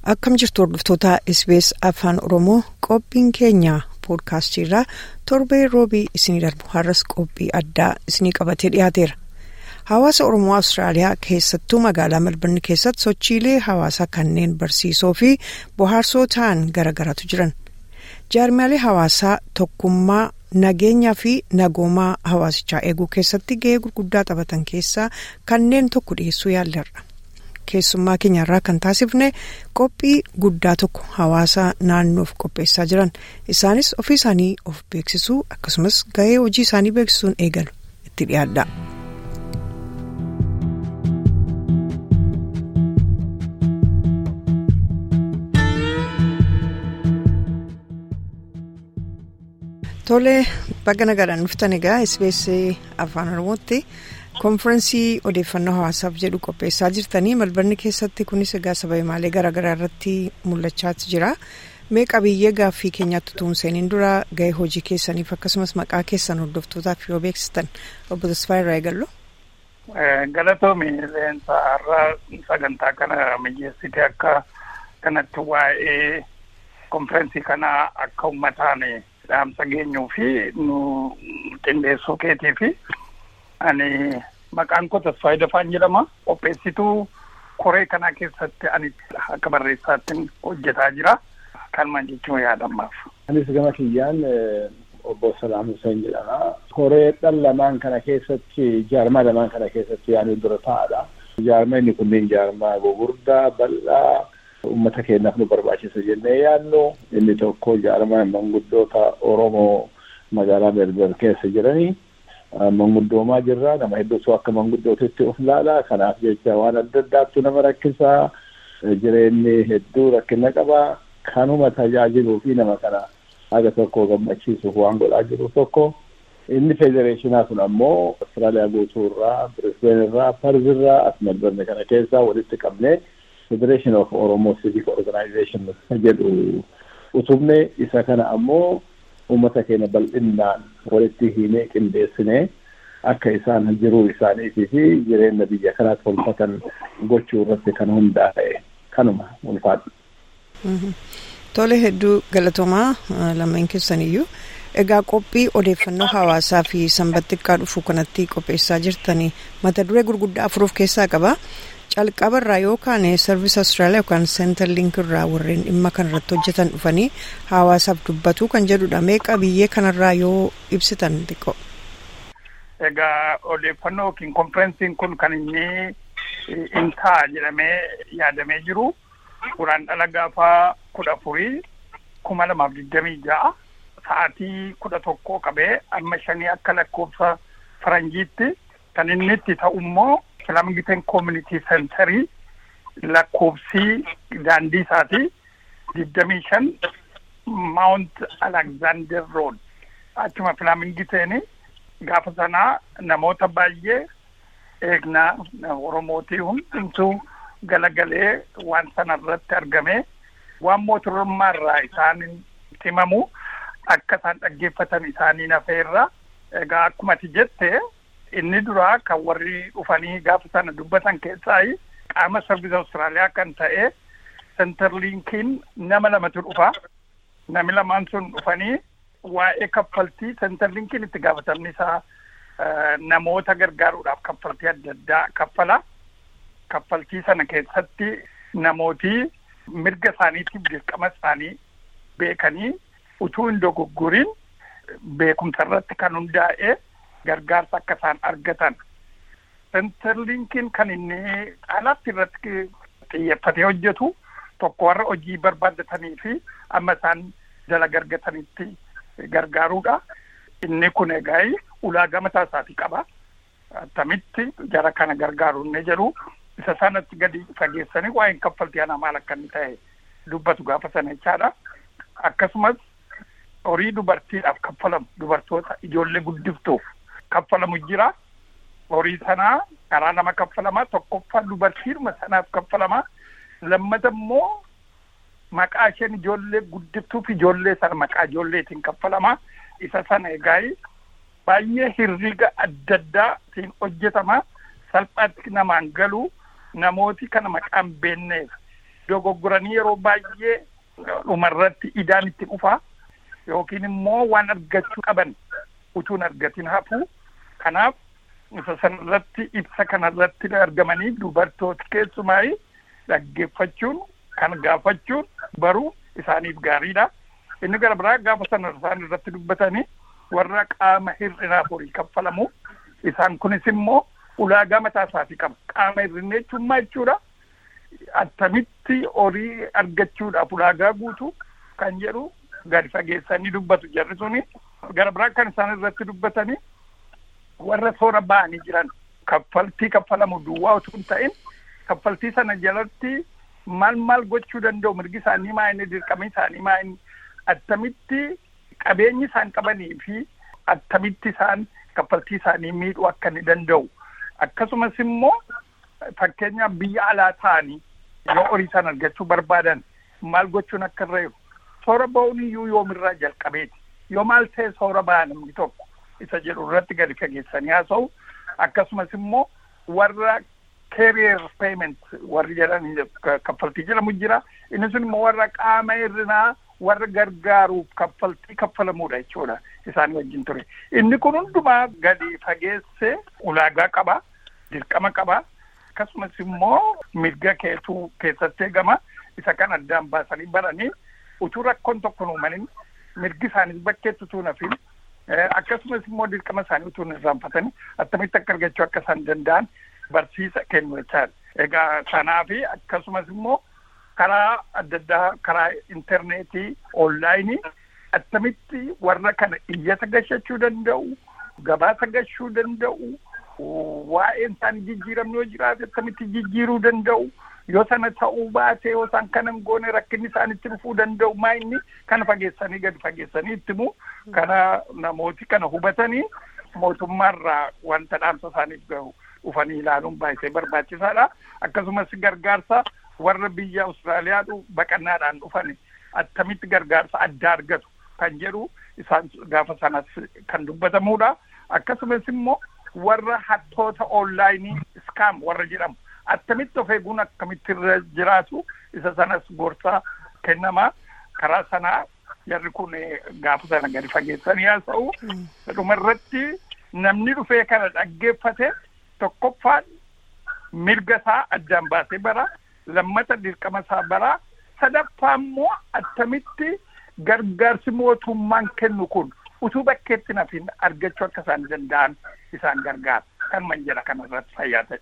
akkam jirtu hordoftoota SBS afaan oromoo qophiin keenya poodkaastiirraa torbee roobii isinii darbu har'as qophii addaa isinii qabatee dhiyaateera hawaasa oromoo awustiraaliyaa keessattuu magaalaa melbourne keessatti sochiilee hawaasaa kanneen barsiisoo fi bohaarsoo ta'an garagaratu jiran jaarmaalee hawaasaa tokkummaa nageenyaa fi nagoomaa hawaasichaa eeguu keessatti ga'ee gurguddaa taphatan keessaa kanneen tokko dhiyeessuu yaallarra. keessummaa keenyarraa kan taasifne qophii guddaa tokko hawaasa naannoof qopheessaa jiran isaanis ofii isaanii of beeksisuu akkasumas ga'ee hojii isaanii beeksisuun eegalu itti dhiyaadha. tolee baga nagaadhaan dhuftan egaa SBS afaan oromootti. konfiraansii odeeffannoo hawaasaaf jedhu qopheessaa jirtanii melbourne keessatti kunis egaa saba himaalee garaagaraa irratti mul'achaa jira mee qabiyyee gaaffii keenyaatti tuumseeniin dura ga'ee hojii keessaniif akkasumas maqaa keessan hordoftootaaf yoo beeksistan obbo Tasfaa irraa eegallu. Galatoomi leensa har'aa sagantaa kana mijeessite akka kanatti waa'ee konfiraansii kanaa akka uummataan dhaamsa geenyuu fi nu qindeessuu keetii fi. ani maqaan koo Tasfaayii Dafaan jedhama qopheessituu koree kanaa keessatti ani akka barreessaatti hojjetaa jira kanumaan jechuun yaadamaaf. Anis gama kiyyaan obbo Salaam Hussein jedhama. Koree dhala lamaan kana keessatti jaarmaa lamaan kana keessatti yaani dura taa'adha. Jaarmaa inni kunneen jaarmaa gugurdaa bal'aa uummata keenyaaf nu barbaachisa jennee yaadnu inni tokko jaarmaa manguddoota Oromoo magaalaa Melbourne keessa jiranii. manguddoomaa jirra nama hedduutu akka manguddootitti of ilaala kanaaf jecha waan adda addaattu nama rakkisaa jireenyi hedduu rakkina qaba kanuma tajaajiluu fi nama kana haga tokko gammachiisuuf waan godhaa jiru tokko inni federeeshinaa kun ammoo Austraaliyaa guutuu irraa Brisbane irraa Perth irraa as Melbourne kana keessaa walitti qabnee Federation of Oromo Civic Organization jedhu utubne isa kana ammoo uummata keenya bal'innaan walitti himee qindeessinee akka isaan jiruu isaaniitii fi jireenya biyya kanaa tolfatan gochuu irratti kan hundaa'e kanuma ulfaadha. Tole hedduu galatoomaa lameen keessaniyyuu egaa qophii odeeffannoo hawaasaa fi sanbata xiqqaa dhufuu kanatti qopheessaa jirtanii mata duree gurguddaa afur of keessaa qaba. calqaba irraa yookaan sarviis Austraaliyaa yookaan seentar liink irraa warreen dhimma kanarratti hojjetan dhufanii hawaasaaf dubbatu kan jedhudha meeqa biyyee kanarraa yoo ibsitan xiqqoo. Egaa odeeffannoo yookiin konferensiin kun kan inni in ta'a jedhamee yaadamee jiru duraan dhala gaafa kudha afurii kuma lamaaf digdamii ja'a sa'aatii kudha tokkoo qabee amma shanii akka lakkoofsa faranjiitti kan inni itti ta'u immoo Islaamgiteen Community Centerii lakkoofsii daandii isaati digdamii shan Mount Alexander Road achuma Islaamgiteen gaafa sanaa namoota baay'ee eegnaa Oromootii hundumtuu galagalee waan sana irratti argame waan mootummaa irraa isaan himamu akka isaan dhaggeeffatan isaanii nafeerra egaa akkuma ati jette inni duraa kan warri dhufanii gaafa sana dubbatan keessaa qaama sarviisa Austraaliyaa kan ta'e senterliinkiin nama lamatu dhufa. Nami lamaan sun dhufanii waa'ee kaffaltii senterliinkiin itti gaafatamni isaa namoota gargaaruudhaaf kaffaltii adda addaa kaffala. Kaffaltii sana keessatti namooti mirga isaaniitiif dirqama isaanii beekanii utuu hin dogoggoriin beekumsa irratti kan hundaa'e gargaarsa akka isaan argatan. Senterliinkiin kan inni alatti irratti xiyyeeffatee hojjetu tokko warra hojii barbaadatanii fi amma isaan dalaga argatanitti gargaaruudha. Inni kun egaa ulaagaa mataa isaatii qaba. Attamitti jara kana gargaaru inni jedhu isa sanatti gadi fageessanii waa'een kaffaltii ana maal akka inni ta'e dubbatu gaafa sana jechaadha. Akkasumas horii dubartiidhaaf kaffalamu dubartoota ijoollee guddiftuuf kaffalamu jira. Horii sanaa karaa nama kaffalamaa tokkoffaa dubartiidhuma sanaaf kaffalamaa lammata immoo maqaa isheen ijoollee guddiftuuf ijoollee sana maqaa ijoolleetiin kaffalamaa isa sana egaa baay'ee hirriga adda addaatiin hojjetama salphaatti namaan galu namooti kana maqaan beekneef dogoggoranii yeroo baay'ee dhumarratti idaan itti dhufa yookiin immoo waan argachuu qaban utuun argatin hafu kanaaf isa sanarratti ibsa kanarratti argamanii dubartooti keessumaayi dhaggeeffachuun kan gaafachuun baruu isaaniif gaariidha. Inni gara biraa gaafa sana isaan irratti dubbatanii warra qaama hir'inaaf horii kaffalamu isaan kunis immoo ulaagaa mataa isaatii qaba. Qaama hir'inaa jechuun maal jechuudha? Attamitti horii argachuudhaaf ulaagaa guutuu kan jedhu gadi fageessanii dubbatu jarri suni gara biraa kan isaan irratti dubbatanii warra soora ba'anii jiran kaffaltii kaffalamu duwwaa utuu hin ta'in kaffaltii sana jalatti maal maal gochuu danda'u mirgi isaanii maa inni dirqama isaanii maa inni attamitti qabeenyi isaan qabanii fi attamitti isaan kaffaltii isaanii miidhuu akka inni danda'u akkasumas immoo fakkeenyaaf biyya alaa ta'anii yoo horii isaan argachuu barbaadan maal gochuun akka irra jiru soora ba'uun iyyuu yoomirraa jalqabeeti yoo maal ta'e soora ba'a namni tokko isa jedhu irratti gadi fageessanii haasa'u akkasumas immoo warra carrier payment warri jedhan kaffaltii jedhamu jira inni sun immoo warra qaama hir'inaa warra gargaaruuf kaffaltii kaffalamuudha jechuudha isaanii wajjin ture inni kun hundumaa gadi fageesse ulaagaa qaba dirqama qaba akkasumas immoo mirga keetuu keessatti eegama isa kan addaan baasanii baranii utuu rakkoon tokko uumanin mirgi isaaniis bakkeetti utuu nafin akkasumas immoo dirqama isaanii utuu hin irraanfatanii attamitti akka argachuu akka isaan danda'an barsiisa kennu jechaadha. Egaa sanaafi akkasumas immoo karaa adda addaa karaa intarneetii onlaayinii attamitti warra kana iyyata gashachuu danda'u gabaasa gashuu danda'u waa'een isaanii jijjiiramni yoo jiraate attamitti jijjiiruu danda'u yoo sana ta'uu baate yoo isaan kana hin goone rakkinni isaanitti dhufuu danda'u maa inni kana fageessanii gadi fageessanii ittimu kana namooti kana hubatanii mootummaarraa wanta dhaamsa isaaniif gahu dhufanii ilaaluun baay'ee barbaachisaadha akkasumas gargaarsa warra biyya Awustiraaliyaa baqannaadhaan dhufani attamitti gargaarsa addaa argatu kan jedhu isaan gaafa sanas kan dubbatamudha akkasumas immoo warra hattoota onlaayinii iskaam warra jedhamu attamitti of eeguun akkamitti irra jiraatu isa sanas gorsa kennama karaa sanaa jarri kun gaafa sana gadi fageessanii haasa'u dhuma irratti namni dhufee kana dhaggeeffate tokkoffaan mirga isaa addaan baasee bara lammata dirqama isaa bara sadaffaa immoo attamitti gargaarsi mootummaan kennu kun utuu bakkeetti nafin argachuu akka isaan danda'an isaan gargaara kan man jedha kanarratti fayyaa ta'e.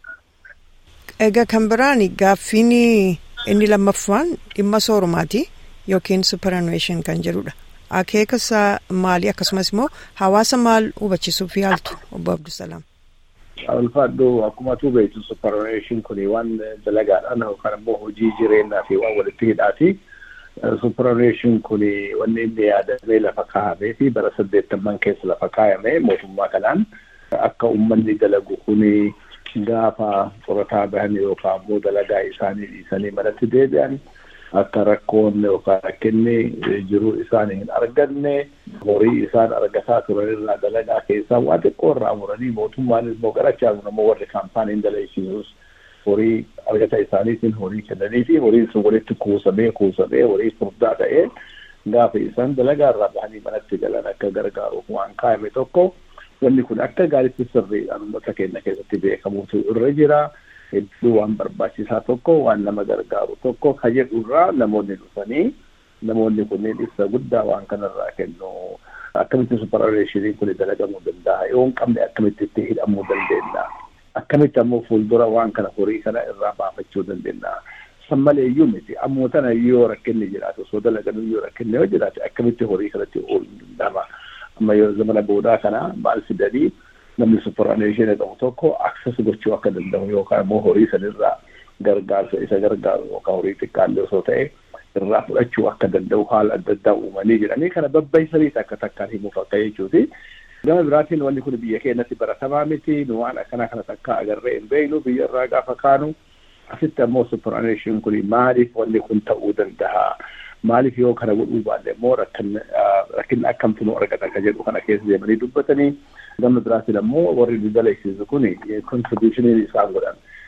Egaa kan biraan gaaffiin inni lammaffaan dhimma soorumaati yookiin superannuation kan jedhudha. Akeeka isaa maali akkasumas immoo hawaasa maal hubachiisuuf yaaltu obbo Abdusalaam. Ulfaadhu akkuma tu beektu superannuation kun waan dalagaadhaan yookaan immoo hojii jireenyaa fi waan walitti hidhaati. Superannuation kun wanni inni yaadamee lafa kaa'amee fi bara saddeettamman keessa lafa kaayame mootummaa kanaan akka uummanni dalagu kun gaafa qorataa bahan yookaan immoo dalagaa isaanii dhiisanii manatti deebi'an akka rakkoon yookaan rakkinni jiruu isaanii hin arganne horii isaan argataa turan irraa dalagaa keessaa waan xiqqoo irraa muranii mootummaan immoo garachaa immoo warri kaampaaniin dalaisiisus horii argata isaaniitiin horii kennanii fi horiin sun walitti kuusamee kuusamee horii furdaa ta'ee gaafa isaan dalagaa irraa bahanii manatti galan akka gargaaruuf waan kaa'ame tokko wanni kun akka gaariitti sirriidhaan uummata keenya keessatti beekamuutu irra jira. Hedduu waan barbaachisaa tokko waan nama gargaaru tokko ka jedhurraa namoonni dhufanii namoonni kunneen ibsa guddaa waan kanarraa kennu akkamitti superannuationiin kun dalagamuu danda'a yoo hin qabne akkamitti itti hidhamuu dandeenya akkamitti ammoo fuuldura waan kana horii kana irraa baafachuu dandeenya san malee iyyuu miti ammoo tana yoo rakkinni jiraatu osoo dalaganuu yoo rakkinni yoo jiraate akkamitti horii kanatti ooluu danda'ama amma yoo zamana boodaa kana maal fidanii namni superannuation qabu tokko access gochuu akka danda'u yookaan immoo horii sanirraa gargaarsa isa gargaaru yookaan horii xiqqaallee osoo ta'e irraa fudhachuu akka danda'u haala adda addaa uumanii jedhanii kana babbaisaniis akka takkaan himuuf akka jechuuti. Gama biraatiin wanni kun biyya keenyatti baratamaa miti nu waan akkanaa kana takka agarree hin beeknu biyya irraa gaafa kaanu asitti ammoo superannuation kun maaliif wanni kun ta'uu danda'a maaliif yoo kana godhuu baanne immoo rakkinni akkamtu nu argata ka jedhu kana keessa deemanii dubbatanii gama biraatiin ammoo warri dalaisiisu kun contributionii isaan godhan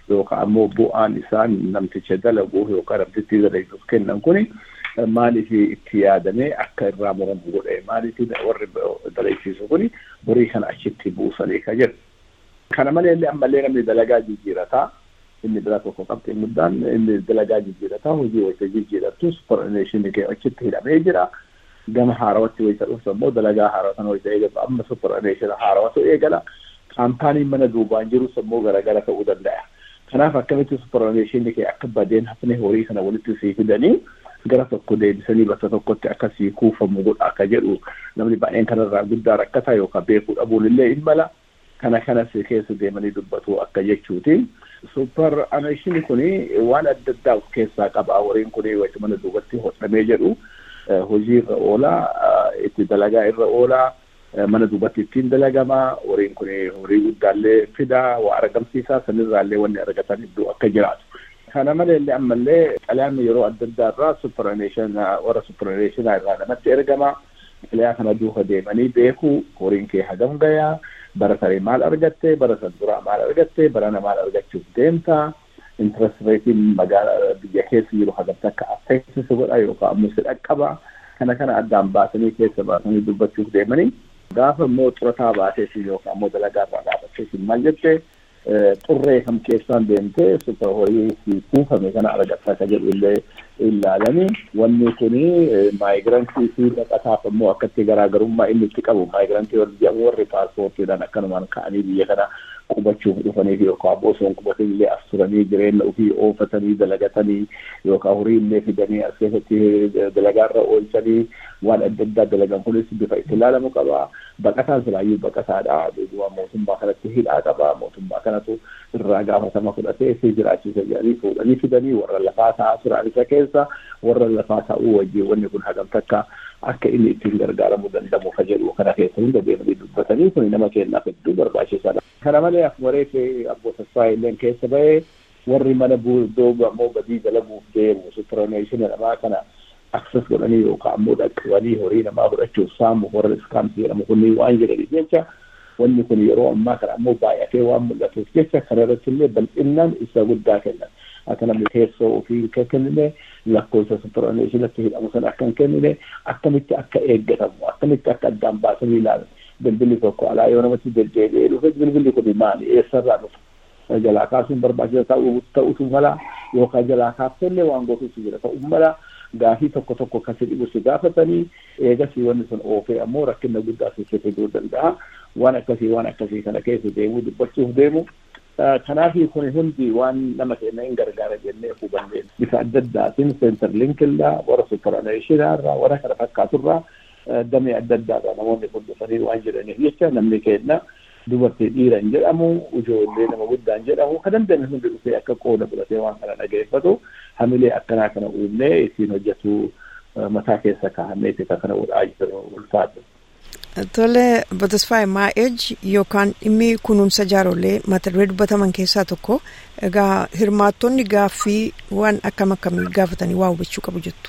yookaan ammoo bu'aan isaan namticha dalagu yookaan namtichi dalaguuf kennan kuni maaliif itti yaadamee akka irraa muramu godhe maaliif warri dalagsiisu kuni horii kana achitti buusanii ka jedhu. Kana maleellee ammallee namni dalagaa jijjiirataa inni biraa tokko qabxiin guddaan inni dalagaa jijjiirataa hojii wayita jijjiiratu supporneeshinii kee achitti hidhamee jira. Gama haarawatti wayita dhuftu ammoo dalagaa haarawaa sana wayita eegalu amma supporneeshina haarawatu eegala. Kaampaaniin mana duubaan jirus ammoo garagara ta'uu danda'a. Kanaaf akkamitti supporneeshinii kee akka badeen hafne horii kana walitti sii fidanii gara tokko deebisanii bakka tokkotti akka sii kuufamu godha akka jedhu namni baay'een kanarraa guddaa rakkataa yookaan beekuu dhabuun illee hin mala. kana kanas keessa deemanii dubbatu akka jechuuti. Super aneeshini kuni waan adda addaa of keessaa qaba. Horiin kuni wayita mana duubatti hodhamee jedhu hojii irra oolaa, itti dalagaa irra oolaa, mana duubatti ittiin dalagamaa. Horiin kuni horii guddaallee fidaa, waa argamsiisaa, sanirraallee wanni argatan iddoo akka jiraatu. Kana maleellee ammallee xalayaan yeroo adda addaa irraa superaneeshin warra superaneeshinaa irraa namatti ergama. Xalayaa kana duuka deemanii beeku horiin kee hagam gayaa. bara saree maal argatte bara san duraa maal argatte barana maal argachuuf deemta interest reetiin magaala biyya keessa jiru hagamta akka affeesisu godha yookaan ammoo si dhaqqaba kana kana addaan baasanii keessa baasanii dubbachuuf deemanii gaafa immoo xurataa baateesi yookaan ammoo dalagaa irraa gaafateesi maal jette xurree kam keessaan deemtee supa horii si kuufame kana argatta akka jedhu illee ilaalanii wanni kuni maayigirantii fi dhaqataaf immoo akkatti garaagarummaa inni itti qabu maayigirantii warri jedhamu warri paaspoortiidhaan akkanumaan ka'anii biyya kana qubachuuf dhufanii fi yookaan osoo hin qubatin illee as turanii jireenya ofii oofatanii dalagatanii yookaan horii illee fidanii as keessatti dalagaarra oolchanii waan adda addaa dalagan kunis bifa itti ilaalamu qaba. Baqataan silaayyuu baqataadha. Duuba mootummaa kanatti hidhaa qaba. Mootummaa kanatu irraa gaafatama fudhatee fi jiraachisa jedhanii fuudhanii fidanii warra lafaa taa'aa turan isa keessa warra lafaa taa'uu wajjin wanni kun hagam takka akka inni ittiin gargaaramuu danda'u ka jedhu kana keessa hunda deemanii dubbatanii kun nama kennaaf hedduu barbaachisaadha. Kana malee akkuma reefee abboota Israa'eleen keessa bahee warri mana dooga ammoo badii dalaguuf deemu supiraneeshina namaa kana akses godhanii yookaan ammoo dhaqqabanii horii namaa fudhachuuf saamu warra iskaamsi jedhamu kunniin waan jedhaniif jecha wanni kun yeroo ammaa kana ammoo baay'atee waan mul'atuuf jecha kana irratti illee bal'innaan isa guddaa kennan. Akka namni teessoo ofii akka kennine lakkoofsa supiraneeshinatti hidhamu sana akka hin kennine akkamitti akka eeggatamu akkamitti akka addaan baasanii ilaalan. bilbilli tokko alaa yoo namatti deddeebi'ee dhufe bilbilli kun maali eessarraa dhufa jalaa kaasuun barbaachisa ta'uu ta'utu mala yookaan jalaa kaaftellee waan gootuutu jira ta'uu mala gaafii tokko tokko kan si dhibu si gaafatanii eegasii wanni sun oofee ammoo rakkina guddaa sitti fiduu danda'a waan akkasii waan akkasii kana keessa deemuu dubbachuuf deemu kanaafi kun hundi waan nama keenya hin gargaara jennee hubanne bifa adda addaatiin seentar linkirraa warra superaneeshinaarraa warra kana fakkaaturraa damee adda addaadha namoonni kun dhufanii waan jedhaniif jecha namni keenya dubartii dhiira hin jedhamu ijoollee nama guddaa hin jedhamu kan dandeenye hundi dhufee akka qooda fudhatee waan kana dhageeffatu hamilee akkanaa kana uumnee ittiin hojjetu mataa keessa kaa'annee itti kana godhaa jiru ulfaatu. Tole Botasfaay Maa'eej yookaan dhimmi kunuunsa jaarollee mata duree dubbataman keessaa tokko egaa hirmaattonni gaaffii waan akkam akkamii gaafatanii waa hubachuu qabu jettu.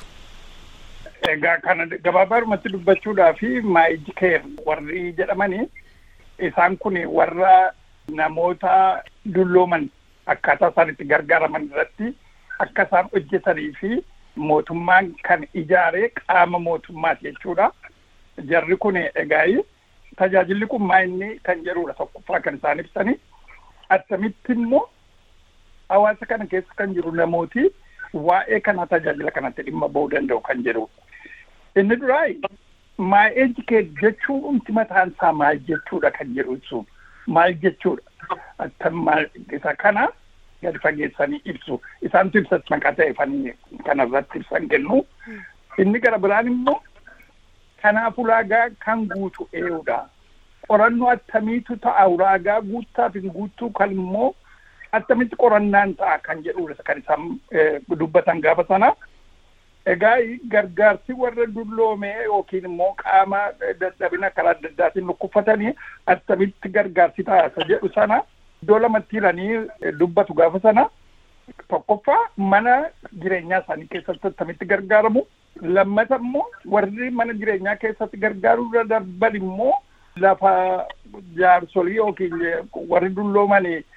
Egaa kana gabaabaadhumatti dubbachuudhaa fi maa'ij keer warri jedhamanii isaan kun warra namoota dullooman akkaataa isaan itti gargaaraman irratti akka isaan hojjetanii fi mootummaan kan ijaaree qaama mootummaati jechuudha. Jarri kun egaa tajaajilli kun maa inni kan jedhudha tokkoffaa kan isaan ibsanii attamitti immoo hawaasa kana keessa kan jiru namooti waa'ee kana tajaajila kanatti dhimma ba'uu danda'u kan jedhudha. Inni duraa maa'ee jikee jechuun umti mataan isaa maal jechuudha kan jedhu ibsu maal jechuudha. Attam maal isa kana gadi fageessanii ibsu isaantu ibsa maqaa ta'eefanii kanarratti ibsan kennu. Inni gara biraan immoo kanaaf ulaagaa kan guutu eeyudha. Qorannoo attamiitu ta'a ulaagaa guuttaaf hin guuttuu kan immoo attamitti qorannaan ta'a kan jedhudha kan isaan dubbatan gaafa sana. Egaa gargaarsi warra dulloomee yookiin immoo qaama dadhabina karaa adda addaatiin lukkufatanii attamitti gargaarsi ta'a isa jedhu sana iddoo lamatti hiranii dubbatu gaafa sana tokkoffaa mana jireenyaa isaanii keessatti attamitti gargaaramu lammata immoo warri mana jireenyaa keessatti gargaaruu darban immoo lafa jaarsolii yookiin warri dullooman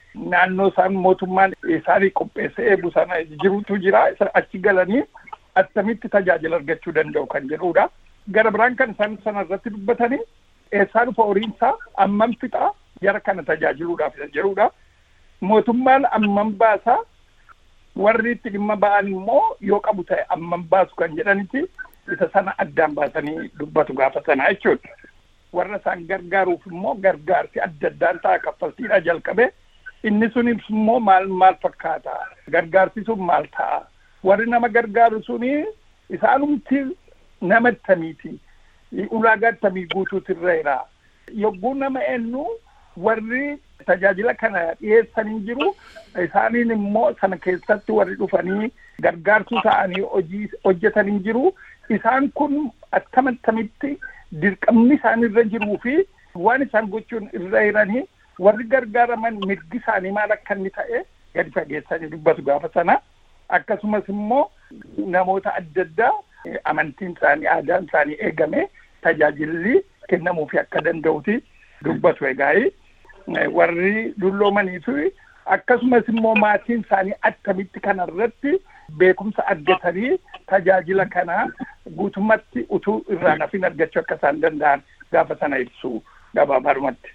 naannoo isaan mootummaan isaanii qopheessee eegu sana jirutu jira achi galanii attamitti tajaajila argachuu danda'u kan jedhudha. Gara biraan kan isaan sana irratti dubbatanii eessaa dhufa horiinsaa ammam fixaa jara kana tajaajiluudhaaf jedhudha. Mootummaan ammam baasaa warri itti dhimma ba'an immoo yoo qabu ta'e ammam baasu kan jedhanitti isa sana addaan baasanii dubbatu gaafa sanaa jechuudha. Warra isaan gargaaruuf immoo gargaarsi adda addaan ta'a kaffaltiidha jalqabe. Inni sunis immoo maal maal fakkaata? Gargaarsi sun maal ta'a? Warri nama gargaaru suni isaanumti nama tamiiti. Ulaagaa tamii guutuutu irra jira. Yogguu nama eenyu warri tajaajila kana dhiyeessanii jiru isaaniin immoo sana keessatti warri dhufanii gargaartuu ta'anii hojii hojjetanii jiru isaan kun akkam attamitti dirqamni isaan irra jiruu fi waan isaan gochuun irra jiranii warri gargaaraman mirgi isaanii maal akka inni ta'e gadi fageessanii dubbatu gaafa sana akkasumas immoo namoota adda addaa amantiin isaanii aadaan isaanii eegame tajaajilli kennamuufi akka danda'uti dubbatu egaa'ii. warri dulloomanii fi akkasumas immoo maatiin isaanii attamitti kanarratti beekumsa argatanii tajaajila kana guutummaatti utuu irraa nafin argachuu akka isaan danda'an gaafa sana ibsu gabaabumatti.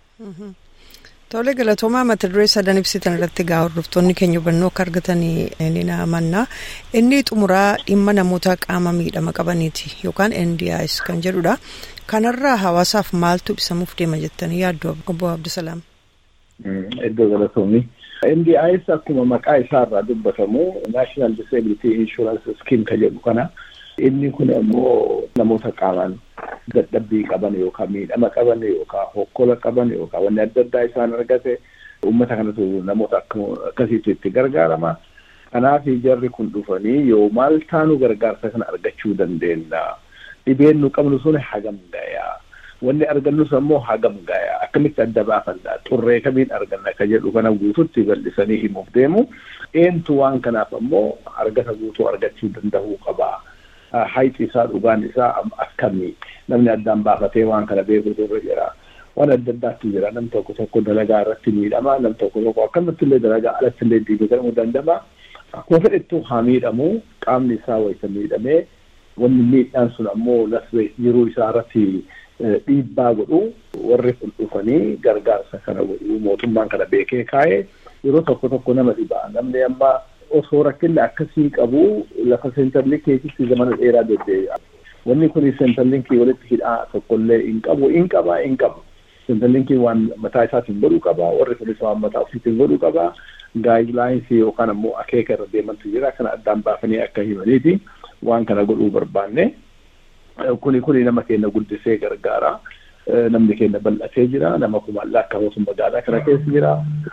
Tole galatoomaa mata duree sadan ibsitan irratti gaa hordoftoonni keenya hubannoo akka argatanii ni amanna. Inni xumuraa dhimma namoota qaama miidhama qabaniiti yookaan NDIS kan jedhudha. Kanarraa hawaasaaf maaltu ibsamuuf deema jettanii yaaddu obbo Abdusalaam. Iddoo galatoomni. NDIS akkuma maqaa isaarraa dubbatamu National Disability Insurance Scheme kan jedhu kana inni kun immoo namoota qaamaan dadhabbii qaban yookaan miidhama qaban yookaan hokkola qaban yookaan wanni adda addaa isaan argate uummata kanatu namoota akkasiitu itti gargaarama. Kanaaf jarri kun dhufanii yoo maal taanu gargaarsa kana argachuu dandeenya. Dhibeen nu qabnu sun hagam gayaa. Wanni argannus ammoo hagam gayaa. Akkamitti adda baafanna xurree kamiin arganna ka jedhu kana guututti bal'isanii himuuf deemu. Eentu waan kanaaf ammoo argata guutuu argachuu danda'uu qaba. Hayxi isaa dhugaan isaa akkamii namni addaan baafatee waan kana beekutu irra jira. Waan adda addaatti jira nam tokko tokko dalagaa irratti miidhama nam tokko tokko akkamatti illee dalagaa alatti illee diigatamuu danda'a. Akkuma fedhettuu haa miidhamu qaamni isaa wayisa miidhamee wanni miidhaan sun ammoo lasbe jiruu isaa irratti dhiibbaa godhu warri kun dhufanii gargaarsa kana godhu mootummaan kana beekee kaa'ee yeroo tokko tokko nama dhibaa namni amma osoo rakkinni akkasii qabu lafa seentarliinkiitti zamana dheeraa deddeebi'a. Wanni kun seentarliinkii walitti hidhaa tokkollee hin qabu hin qaba hin qabu. Seentarliinkiin waan mataa isaatiin godhuu qaba warri kunis waan mataa ofiitiin godhuu qaba. Gaayilaayinsii yookaan ammoo akeeka irra deemantu jira kana addaan baafanii akka himaniiti waan kana godhuu barbaanne. Kuni kuni nama keenya guddisee gargaara. Namni keenya bal'atee jira. Nama kumaallaa akka mootummaa magaalaa kana keessa jira.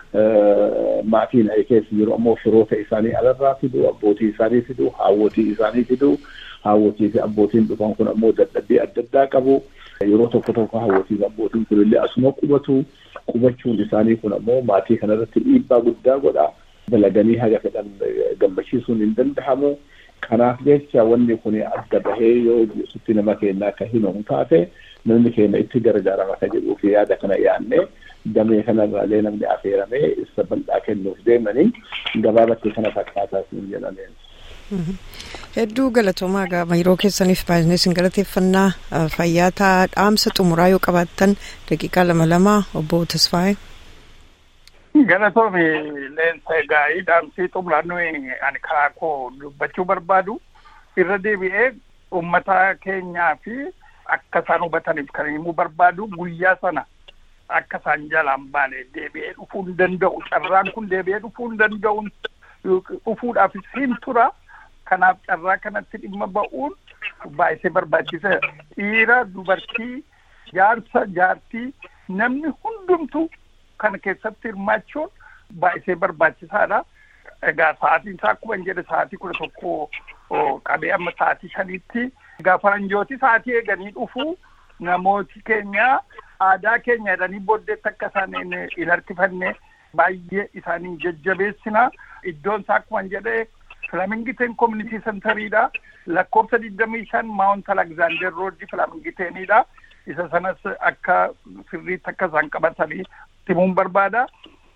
Maatiin keessa jiru ammoo firoota isaanii alarraa fidu, abbootii isaanii fidu, haawwotii isaanii fidu. Haawwotii fi abbootiin dhufan kun ammoo dadhabbii adda addaa qabu. Yeroo tokko tokko haawwotii fi abbootiin kun illee asuma qubatu. Qubachuun isaanii kun ammoo maatii kanarratti dhiibbaa guddaa godha. Dalaganii haga fedhan gammachiisuun hin danda'amu. Kanaaf jecha wanni kun adda bahee yoo sutti nama keenya akka himamu taate namni keenya itti gargaarama kan jedhuu fi yaada kana yaadne damee kanarraalee namni affeeramee ibsa bal'aa kennuuf deemanii gabaabatti kana fakkaataa siin jedhameen. Hedduu galatoomaa gaafa yeroo keessaniif baay'inaan isin galateeffannaa fayyaa dhaamsa xumuraa yoo qabaattan daqiiqaa lama lama obbo Tasfaayee. Galatoomi leensa egaa dhaamsii xumuraan nuyi ani karaa koo dubbachuu barbaadu irra deebi'ee uummata keenyaa fi akka isaan hubataniif kan himuu barbaadu guyyaa sana akka isaan jalaan baane deebi'ee dhufuu hin danda'u carraan kun deebi'ee dhufuu hin danda'u dhufuudhaaf siin tura kanaaf carraa kanatti dhimma ba'uun baay'isee barbaachisa dhiira dubartii jaarsa jaartii namni hundumtu kana keessatti hirmaachuun baay'isee barbaachisaadha. Egaa sa'aatiin isaa akkuma hin jedhe sa'aatii kudha tokko qabee amma sa'aatii shaniitti egaa faranjooti sa'aatii eeganii dhufu namooti keenya aadaa keenya jedhanii booddeetti akka isaan hin harkifanne baay'ee isaanii jajjabeessina. Iddoon isaa akkuma hin jedhe Filamingiteen Community Centeriidha. Lakkoofsa digdamii shan Maawunt Alexander Roodii Filamingiteenidha. Isa sanas akka sirriitti akka isaan qabatanii himuun barbaada.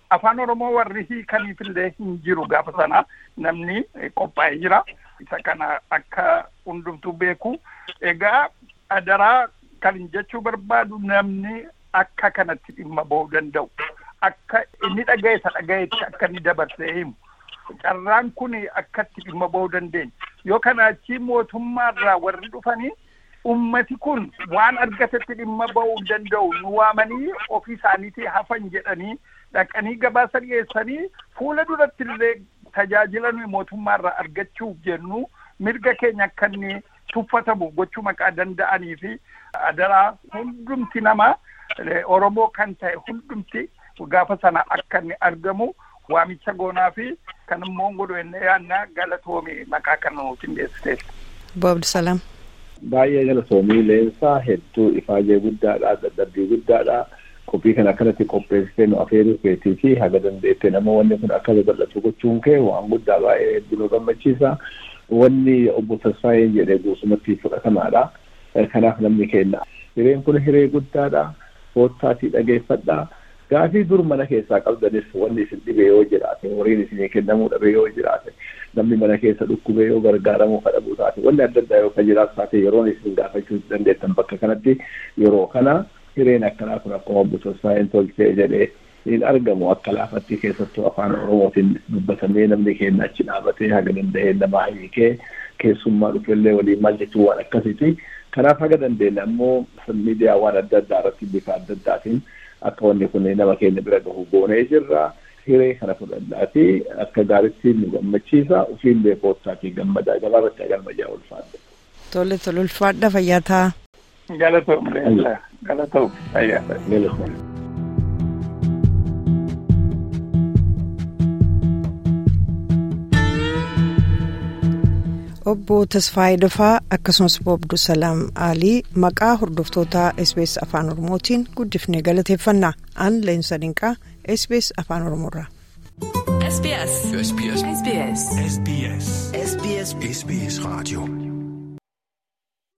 afaan oromoo warri hiikaniifillee hin jiru gaafa sana namni qophaa'ee jira isa kana akka hundumtuu beeku egaa adaraa kan jechuu barbaadu namni akka kanatti dhimma ba'uu danda'u akka inni dhaga'e isa dhaga'etti akka inni dabarsee himu carraan kun akkatti dhimma ba'uu dandeenya yoo kana achii mootummaarraa warri dhufanii ummati kun waan argatetti dhimma ba'uu danda'u nu waamanii ofii isaaniitii hafan jedhanii dhaqanii gabaasa dhiyeessanii fuula duratti illee tajaajila nuyi mootummaarraa argachuuf jennu mirga keenya akka inni tuffatamu gochuu maqaa danda'anii fi adaraa hundumti nama oromoo kan ta'e hundumti gaafa sana akka inni argamu waamicha goonaa fi kan immoo godhu enne yaanna galatoomi maqaa kan nu qindeessiteef. Boobdi Salaam. Baay'ee galatoomii leensaa hedduu ifaajee guddaadha dadhabbii guddaadha. Qophii kana akkanatti qopheessitee nu afeeruu keetii fi haga dandeettee nama wanni kun akka babal'atu gochuun kee waan guddaa baay'ee hedduu nu gammachiisa. Wanni obbo Tasfaayeen jedhee guutumatti fudhatamaadha. Kanaaf namni kenna. Hireen kun hiree guddaadha. Koottaatii dhageeffadha. Gaafii dur mana keessaa qabdanis wanni isin dhibee yoo jiraate horiin isinii kennamuu dhabe yoo jiraate namni mana keessa dhukkubee yoo gargaaramuu kadhabuu taate wanni adda addaa yoo kan jiraatu taate yeroon isin gaafachuu dandeettan bakka kanatti yeroo kana hireen akkanaa kun akkuma obbo Tasfaayeen tolchee jedhee hin argamu akka laafatti keessattuu afaan oromootiin dubbatamee namni keenya achi dhaabatee haga danda'ee namaa hiikee keessummaa dhufellee waliin maal jechuu waan akkasiiti. Kanaaf haga dandeenya ammoo miidiyaa waan adda addaa irratti bifa adda addaatiin akka wanni kun nama keenya bira gahu goonee jirra. Hiree kana fudhadhaati akka gaaritti nu gammachiisa ofiillee koottaatii gammadaa gabaarratti agarmajaa ulfaadha. Tole tole ulfaadha fayyaa ta'a. Galatoom leensaa galatoom fayyaa Galatoom. Obbo Tasfaayee Dafaa akkasumas Boobdu Salaam Alii maqaa hordoftoota SBS Afaan Oromootiin guddifnee galateeffannaa aan leensa dinqaa SBS Afaan Oromoorraa. SBS. SBS. SBS. SBS. SBS. SBS Radio.